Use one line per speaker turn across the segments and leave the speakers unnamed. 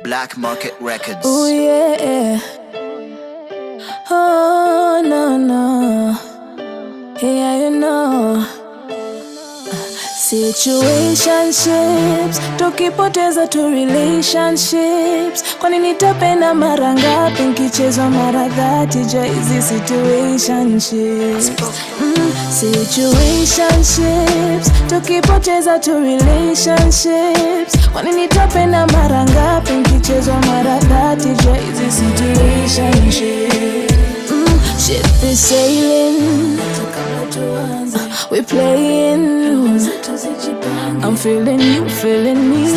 Black Market Records.
Oh yeah. Oh no no. Yeah, you know. Situationships tukipoteza tu relationships kwani nitapenda mara ngapi nkichezwa mara dhati ja hizi situationships mm, situationships tukipoteza tu relationships kwani nitapenda mara ngapi nkichezwa mara dhati ja hizi situationships mm, ship is sailing we playing I'm feeling you, feeling me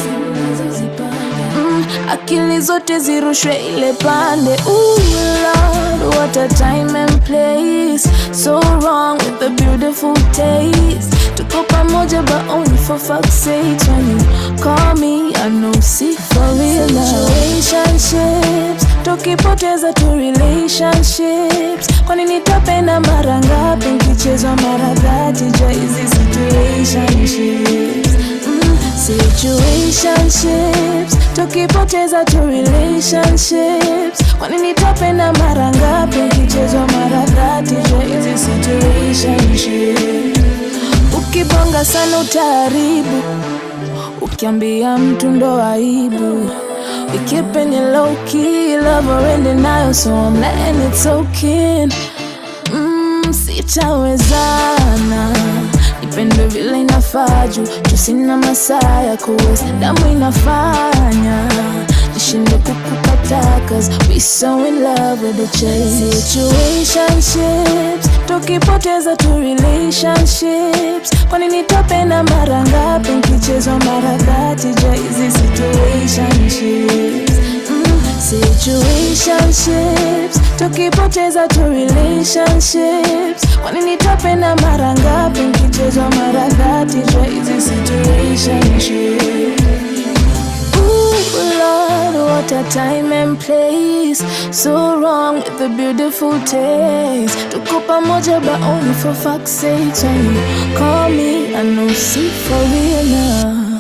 mm, akili zote zirushwe ile pande Ooh, Lord, what a time and place So wrong with the beautiful taste Tuko pamoja but only for fuck's sake When you call me, I know see for real love Relationships, tukipoteza tu relationships Kwani nitapenda mara ngapi nkichezwa mara dhati ja hizi situationships mm, situationships tukipoteza tu relationships kwani nitapenda mara ngapi nkichezwa mara dhati ja hizi situationships ukibonga sana utaharibu ukiambia mtu ndo aibu We keeping it low key, love already now, so I'm letting it soak in. Mm, sitawezana nipende vile inafaa juu tusina masaa ya kuweza damu inafanya nishinde kukupata cause we so in love with the chase situationships tukipoteza tu relationships kwani nitapenda mara ngapi nkichezwa mara dhati ja hizi situationships mm, situationships tukipoteza tu relationships kwani nitapenda mara ngapi nkichezwa mara dhati ja hizi situationships Ooh, Lord, what a time and place. So wrong with the beautiful taste. Tuko pamoja but only for fuck's sake. When you call me, I know see for real now.